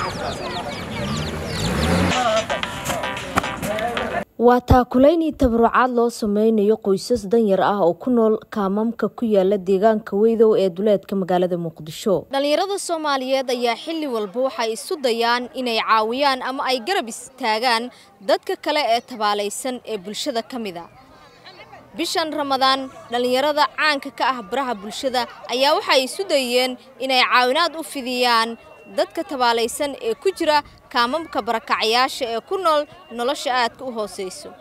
waa taakulaynii tabarucaad loo sameynayo qoysas danyar ah oo ku nool kaamamka ku yaala deegaanka weydow ee duleedka magaalada muqdisho dhallinyarada soomaaliyeed ayaa xilli walba waxay isu dayaan inay caawiyaan ama ay garab istaagaan dadka kale ee tabaalaysan ee bulshada ka mid a bishan ramadaan dhallinyarada caanka ka ah baraha bulshada ayaa waxay isu dayeen inay caawinaad u fidiyaan dadka tabaalaysan ee ku jira kaamamka barakacayaasha ee ku nool nolosha aadka u hoosayso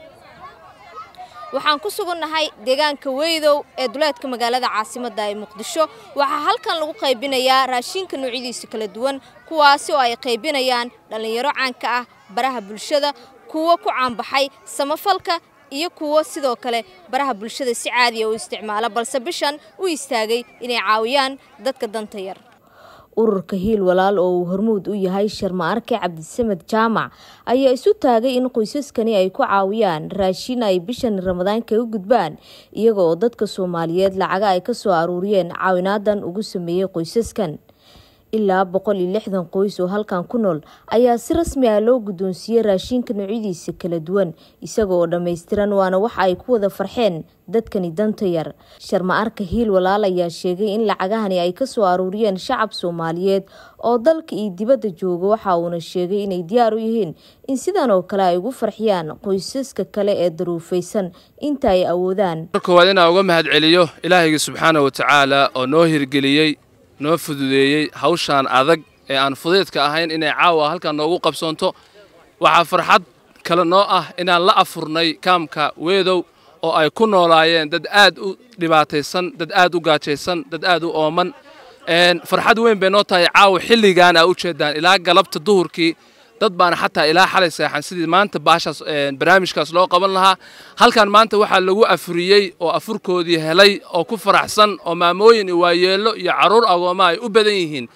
waxaan ku sugannahay deegaanka weydow ee duleedka magaalada caasimadda ee muqdisho waxaa halkan lagu qaybinayaa raashinka noocyadiisa kala duwan kuwaasi oo ay qaybinayaan dhallinyaro caanka ah baraha bulshada kuwo ku caanbaxay samafalka iyo kuwo sidoo kale baraha bulshada si caadiya u isticmaala balse bishan u istaagay inay caawiyaan dadka danta yar ururka hiil walaal oo uu hormuud u yahay sharma arke cabdisamed jaamac ayaa isu taagay in qoysaskani ay ku caawiyaan raashin ay bishan ramadaan kaga gudbaan iyaga oo dadka soomaaliyeed lacaga ay kasoo aruuriyeen caawinaadan ugu sameeyey qoysaskan ilaa boqol iyo lixdan qoys oo halkan ku nool ayaa si rasmi ah loo guddoonsiiyey raashinka noocyadiisa kala duwan isaga oo dhammaystiran waana waxa ay ku wada farxeen dadkani danta yar sharma arka hiil walaal ayaa sheegay in lacagahani ay kasoo aruuriyeen shacab soomaaliyeed oo dalka iyo dibadda jooga waxa uuna sheegay inay diyaar u yihiin in sidan oo kale ay ugu farxiyaan qoysaska kale ee daruufaysan inta ay awoodaan koowaad inaan uga mahad celiyo ilaahayga subxaana wa tacaala oo noo hirgeliyey noo fududeeyey hawshaan adag ee aan fudeedka ahayn inay caawa halkan noogu qabsoonto waxaa farxad kale noo ah inaan la afurnay kaamka weedow oo ay ku noolaayeen dad aad u dhibaataysan dad aad u gaajaysan dad aad u ooman farxad weyn bay noo tahay caawa xilligaan aa u jeedaan ilaa galabta duhurkii dad baana xataa ilaa xalay seexan sidii maanta baashaas barnaamijkaas loo qaban lahaa halkan maanta waxaa lagu afuriyey oo afurkoodii helay oo ku faraxsan oo maamooyin iyo waayeello iyo carruur agooma ay u badan yihiin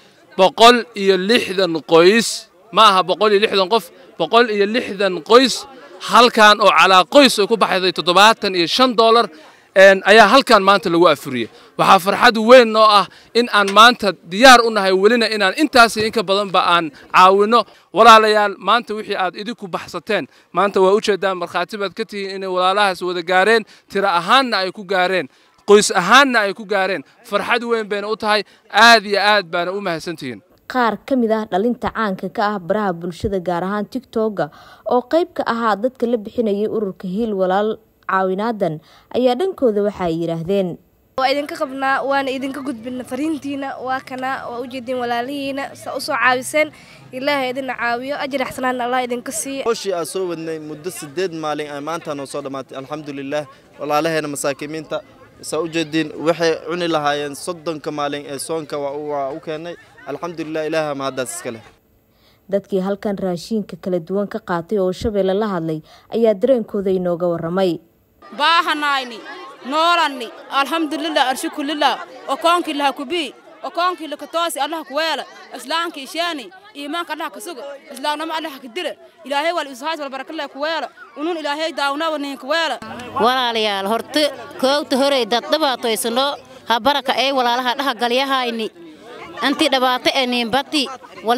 boqol iyo lixdan qoys ma aha boqol iyo lixdan qof boqol iyo lixdan qoys halkan oo calaa qoys ay ku baxday toddobaatan iyo shan dollar ayaa halkan maanta lagu afuriyey waxaa farxad weyn noo ah in aan maanta diyaar u nahay welina inaan intaasi inka badanba aan caawinno walaalayaal maanta wixii aad idinku baxsateen maanta waa ujeeddaan markhaati baad ka tihiin inay walaalahaas wada gaareen tiro ahaanna ay ku gaareen qoys ahaanna ay ku gaareen farxad weyn bayna u tahay aad iyo aad baana u mahadsantihiin qaar ka mid ah dhalinta caanka ka ah baraha bulshada gaar ahaan tigtogga oo qayb ka ahaa dadka la bixinayay ururka hiil walaal caawinaadan ayaa dhankooda waxa ay yidhaahdeen waa idinka qabnaa waana idinka gudbina fariintiina waa kana waa ujeedin walaalihiina sa usoo caawiseen ilaahay idina caawiyo ajir axsanaan allah idinka siiya howshii aan soo wadnay muddo sideed maalin ay maanta noo soo dhammaatay alxamdulilaah walaalaheena masaakimiinta saa ujeediin waxay cuni lahaayeen soddonka maalin ee soonka waa u keenay alxamdulilah ilaaha mahaddaas iska leh dadkii halkan raashiinka kala duwan ka qaatay oo shabeelle la hadlay ayaa dareenkooda inooga warramay baahanayni noolanni alxamdulilah arshukulilah okoonkii laha kubii okoonkii lakatoosi allaha kuweela islaamka ishaani iimaanka allaha kasuga islaamnimo allaha kadila ilaahay wal ishaas wal barakalla kuweela unun ilaahay daawnaba niin kuweela walaalayaal horta koogta horey dad dhibaatoysano ha baraka ay walaalaha dhaha galyahayni anti dhibaato ee niinbati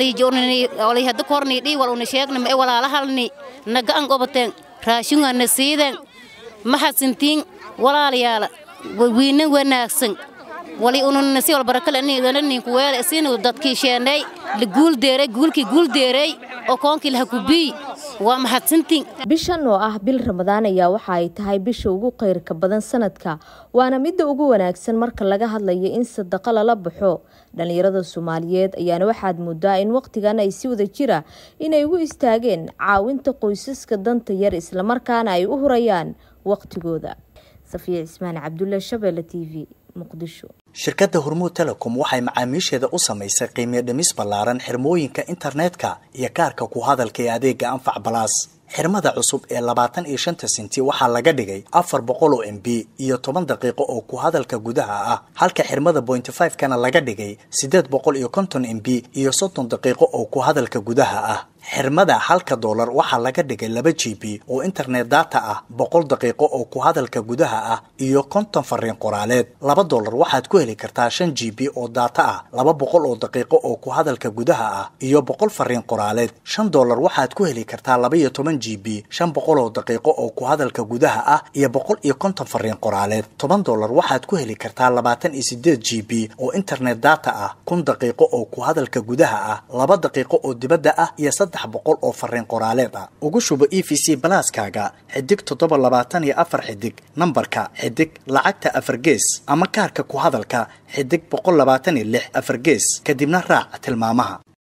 wali hadda kornii dhii wal una sheegna ma walaalahalni naga an qobateen raashinga na siiden maxasintiin walaalayaala wiina wanaagsan wali ununa si walbarakale niidana ninku weele sinu dadkii sheenay la guuldeeray guulkii guuldeeray oo koonkii laha kubii waa maxadsantiin bishan oo ah bil ramadaan ayaa waxa ay tahay bisha ugu khayrka badan sanadka waana midda ugu wanaagsan marka laga hadlayo in sadaqo lala baxo dhallinyarada soomaaliyeed ayaana waxaad moodaa in waqtigan ay si wada jira inay ugu istaageen caawinta qoysaska danta yar islamarkaana ay u hurayaan waqtigooda safiya cismaan cabdulle shabeelle t v muqdisho shirkadda hormuud telecom waxay macaamiisheeda u samaysay qiimiyo dhimis ballaaran xirmooyinka internetka iyo kaarka ku hadalka ee adeega anfac balaas xirmada cusub ee labaatan iyo shanta sinti waxaa laga dhigay afar boqol oo m b iyo toban daqiiqo oo ku hadalka gudaha ah halka xirmada bointy five kana laga dhigay siddeed boqol iyo konton m b iyo soddon daqiiqo oo ku hadalka gudaha ah xirmada halka doolar waxaa laga dhigay laba g b oo internet data ah boqol daqiiqo oo ku hadalka gudaha ah iyo konton fariin qoraaleed laba doolar waxaad ku heli kartaa shan g b oo data ah laba boqol oo daqiiqo oo ku hadalka gudaha ah iyo boqol fariin qoraaleed shan doolar waxaad ku heli kartaa laba iyo toban g b shan boqol oo daqiiqo oo ku hadalka gudaha ah iyo boqol iyo konton fariin qoraaleed toban doolar waxaad ku heli kartaa labaatan iyo sideed g b oo internet data ah kun daqiiqo oo ku hadalka gudaha ah laba daqiiqo oo dibadda ah iyo saddex boqol oo fariin qoraaleed ah ugu shubo e v c balaaskaaga xidig toddoba labaatan iyo afar xidig nambarka xidig lacagta afar gees ama kaarka ku hadalka xidig boqol labaatan iyo lix afar gees kadibna raac tilmaamaha